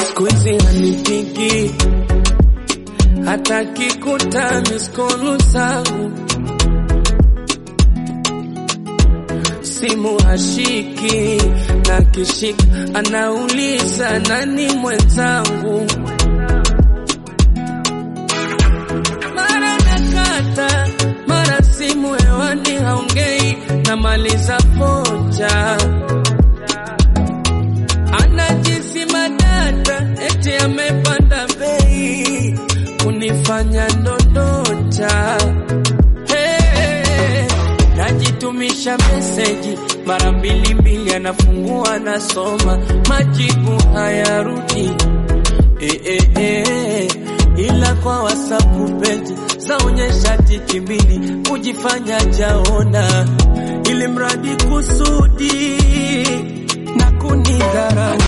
siku hizi hanipigi hata kikuta miskolu zangu simu hashiki na kishika anauliza nani mwenzangu mara nakata mara simu hewani haongei namaliza pocha anajisima data eti amepanda bei kunifanya ndondota hey, najitumisha meseji mara mbili mbili anafungua nasoma majibu hayarudi eh, eh, eh, ila kwa wasapu peji zaonyesha tiki mbili kujifanya jaoni